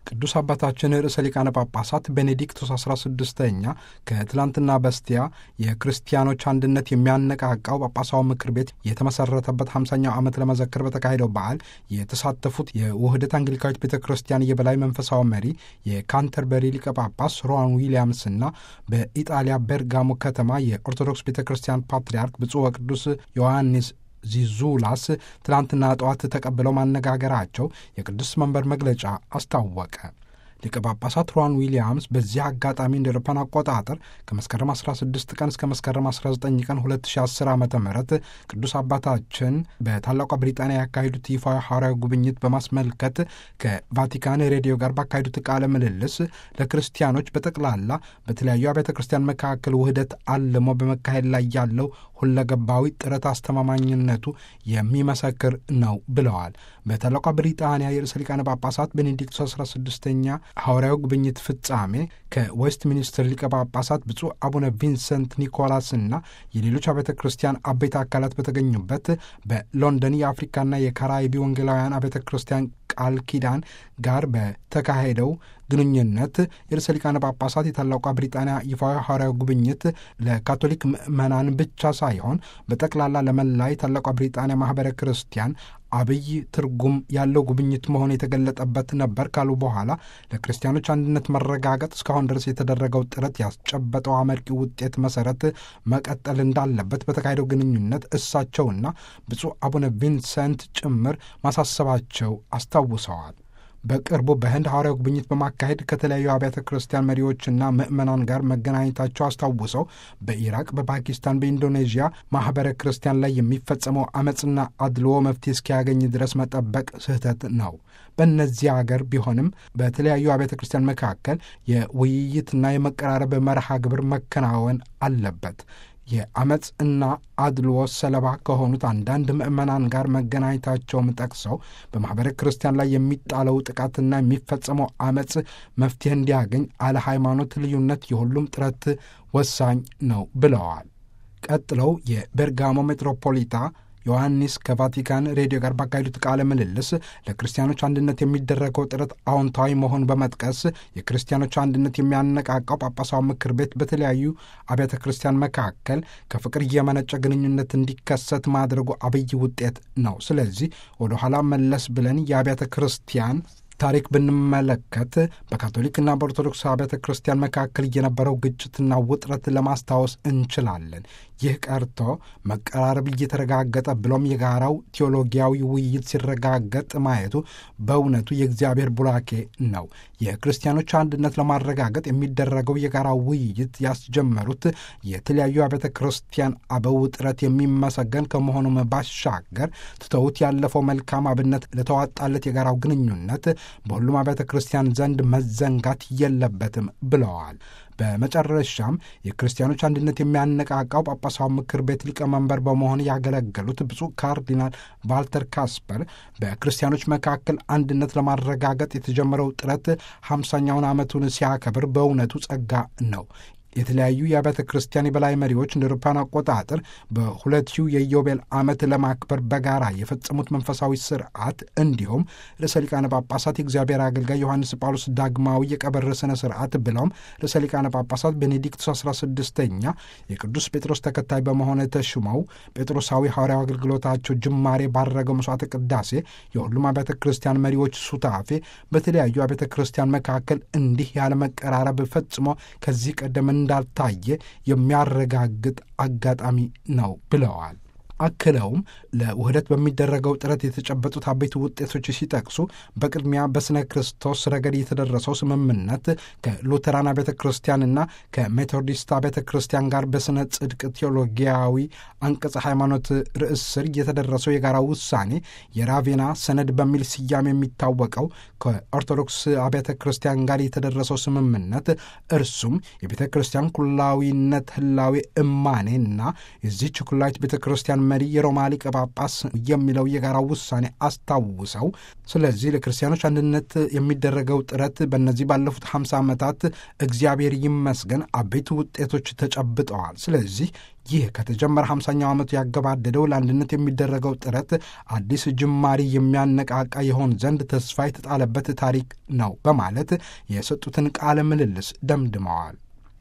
ቅዱስ አባታችን ርዕሰ ሊቃነ ጳጳሳት ቤኔዲክቶስ 16ኛ ከትላንትና በስቲያ የክርስቲያኖች አንድነት የሚያነቃቃው ጳጳሳዊ ምክር ቤት የተመሰረተበት 50ኛው ዓመት ለመዘከር በተካሄደው በዓል የተሳተፉት የውህደት አንግሊካዊት ቤተ ክርስቲያን የበላይ መንፈሳዊ መሪ የካንተርበሪ ሊቀ ጳጳስ ሮዋን ዊሊያምስና በኢጣሊያ ቤርጋሞ ከተማ የኦርቶዶክስ ቤተ ክርስቲያን ፓትርያርክ ብፁዕ ወቅዱስ ዮሐንስ ዚዙላስ ትላንትና ጠዋት ተቀብለው ማነጋገራቸው የቅዱስ መንበር መግለጫ አስታወቀ። ሊቀ ጳጳሳት ሮዋን ዊሊያምስ በዚህ አጋጣሚ እንደ አውሮፓውያን አቆጣጠር ከመስከረም 16 ቀን እስከ መስከረም 19 ቀን 2010 ዓ ም ቅዱስ አባታችን በታላቋ ብሪጣንያ ያካሄዱት ይፋዊ ሐዋርያዊ ጉብኝት በማስመልከት ከቫቲካን ሬዲዮ ጋር ባካሄዱት ቃለ ምልልስ ለክርስቲያኖች በጠቅላላ በተለያዩ አብያተ ክርስቲያን መካከል ውህደት አልሞ በመካሄድ ላይ ያለው ሁለገባዊ ጥረት አስተማማኝነቱ የሚመሰክር ነው ብለዋል። በታላቋ ብሪጣንያ የርዕሰ ሊቃነ ጳጳሳት ቤኔዲክቶስ 16ኛ ሐዋርያዊ ጉብኝት ፍጻሜ ከዌስት ሚኒስትር ሊቀ ጳጳሳት ብፁዕ አቡነ ቪንሰንት ኒኮላስና የሌሎች አብያተ ክርስቲያን አበይት አካላት በተገኙበት በሎንደን የአፍሪካና የካራይቢ ወንጌላውያን አብያተ ክርስቲያን ቃል ኪዳን ጋር በተካሄደው ግንኙነት የርዕሰ ሊቃነ ጳጳሳት የታላቋ ብሪጣንያ ይፋዊ ሐዋርያዊ ጉብኝት ለካቶሊክ ምዕመናን ብቻ ሳይሆን በጠቅላላ ለመላ የታላቋ ብሪጣንያ ማኅበረ ክርስቲያን አብይ ትርጉም ያለው ጉብኝት መሆኑ የተገለጠበት ነበር ካሉ በኋላ ለክርስቲያኖች አንድነት መረጋገጥ እስካሁን ድረስ የተደረገው ጥረት ያስጨበጠው አመርቂ ውጤት መሰረት መቀጠል እንዳለበት በተካሄደው ግንኙነት እሳቸውና ብፁዕ አቡነ ቪንሰንት ጭምር ማሳሰባቸው አስታውሰዋል። በቅርቡ በህንድ ሐዋርያዊ ጉብኝት በማካሄድ ከተለያዩ አብያተ ክርስቲያን መሪዎችና ምዕመናን ጋር መገናኘታቸው አስታውሰው በኢራቅ፣ በፓኪስታን፣ በኢንዶኔዥያ ማኅበረ ክርስቲያን ላይ የሚፈጸመው አመፅና አድልዎ መፍትሄ እስኪያገኝ ድረስ መጠበቅ ስህተት ነው። በእነዚህ አገር ቢሆንም በተለያዩ አብያተ ክርስቲያን መካከል የውይይትና የመቀራረብ መርሃ ግብር መከናወን አለበት። የአመፅ እና አድልዎ ሰለባ ከሆኑት አንዳንድ ምዕመናን ጋር መገናኘታቸውም ጠቅሰው በማኅበረ ክርስቲያን ላይ የሚጣለው ጥቃትና የሚፈጸመው አመፅ መፍትሄ እንዲያገኝ አለ ሃይማኖት ልዩነት የሁሉም ጥረት ወሳኝ ነው ብለዋል። ቀጥለው የቤርጋሞ ሜትሮፖሊታ ዮሐንስ ከቫቲካን ሬዲዮ ጋር ባካሄዱት ቃለ ምልልስ ለክርስቲያኖች አንድነት የሚደረገው ጥረት አዎንታዊ መሆን በመጥቀስ የክርስቲያኖች አንድነት የሚያነቃቃው ጳጳሳዊ ምክር ቤት በተለያዩ አብያተ ክርስቲያን መካከል ከፍቅር እየመነጨ ግንኙነት እንዲከሰት ማድረጉ አብይ ውጤት ነው። ስለዚህ ወደ ኋላ መለስ ብለን የአብያተ ክርስቲያን ታሪክ ብንመለከት በካቶሊክና በኦርቶዶክስ አብያተ ክርስቲያን መካከል የነበረው ግጭትና ውጥረት ለማስታወስ እንችላለን። ይህ ቀርቶ መቀራረብ እየተረጋገጠ ብሎም የጋራው ቴዎሎጊያዊ ውይይት ሲረጋገጥ ማየቱ በእውነቱ የእግዚአብሔር ቡራኬ ነው። የክርስቲያኖች አንድነት ለማረጋገጥ የሚደረገው የጋራ ውይይት ያስጀመሩት የተለያዩ አብያተ ክርስቲያን አበው ጥረት የሚመሰገን ከመሆኑም ባሻገር ትተውት ያለፈው መልካም አብነት ለተዋጣለት የጋራው ግንኙነት በሁሉም አብያተ ክርስቲያን ዘንድ መዘንጋት የለበትም ብለዋል። በመጨረሻም የክርስቲያኖች አንድነት የሚያነቃቃው ጳጳሳዊ ምክር ቤት ሊቀመንበር በመሆን ያገለገሉት ብፁዕ ካርዲናል ቫልተር ካስፐር በክርስቲያኖች መካከል አንድነት ለማረጋገጥ የተጀመረው ጥረት ሃምሳኛውን ዓመቱን ሲያከብር በእውነቱ ጸጋ ነው። የተለያዩ የአብያተ ክርስቲያን የበላይ መሪዎች እንደ አውሮፓውያን አቆጣጠር በሁለት ሺው የኢዮቤል ዓመት ለማክበር በጋራ የፈጸሙት መንፈሳዊ ስርዓት እንዲሁም ርዕሰ ሊቃነ ጳጳሳት የእግዚአብሔር አገልጋይ ዮሐንስ ጳውሎስ ዳግማዊ የቀብር ስነ ስርዓት ብለውም ርዕሰ ሊቃነ ጳጳሳት ቤኔዲክቶስ 16ኛ የቅዱስ ጴጥሮስ ተከታይ በመሆን ተሹመው ጴጥሮሳዊ ሐዋርያዊ አገልግሎታቸው ጅማሬ ባረገው መስዋዕተ ቅዳሴ የሁሉም አብያተ ክርስቲያን መሪዎች ሱታፌ በተለያዩ አብያተ ክርስቲያን መካከል እንዲህ ያለ መቀራረብ ፈጽሞ ከዚህ ቀደም እንዳልታየ የሚያረጋግጥ አጋጣሚ ነው ብለዋል። አክለውም ለውህደት በሚደረገው ጥረት የተጨበጡት አበይት ውጤቶች ሲጠቅሱ በቅድሚያ በስነ ክርስቶስ ረገድ የተደረሰው ስምምነት ከሉተራን ቤተ ክርስቲያንና ከሜቶዲስት ቤተ ክርስቲያን ጋር በስነ ጽድቅ ቴዎሎጊያዊ አንቀጸ ሃይማኖት ርዕስ ስር የተደረሰው የጋራ ውሳኔ የራቬና ሰነድ በሚል ስያሜ የሚታወቀው ከኦርቶዶክስ አብያተ ክርስቲያን ጋር የተደረሰው ስምምነት እርሱም የቤተ ክርስቲያን ኩላዊነት ህላዌ እማኔና የዚህች ኩላዊት ቤተ ክርስቲያን ክርስቲያን መሪ የሮማ ሊቀ ጳጳስ የሚለው የጋራ ውሳኔ አስታውሰው ስለዚህ ለክርስቲያኖች አንድነት የሚደረገው ጥረት በእነዚህ ባለፉት 50 ዓመታት እግዚአብሔር ይመስገን አበይት ውጤቶች ተጨብጠዋል። ስለዚህ ይህ ከተጀመረ 50ኛው ዓመቱ ያገባደደው ለአንድነት የሚደረገው ጥረት አዲስ ጅማሪ የሚያነቃቃ የሆን ዘንድ ተስፋ የተጣለበት ታሪክ ነው በማለት የሰጡትን ቃለ ምልልስ ደምድመዋል።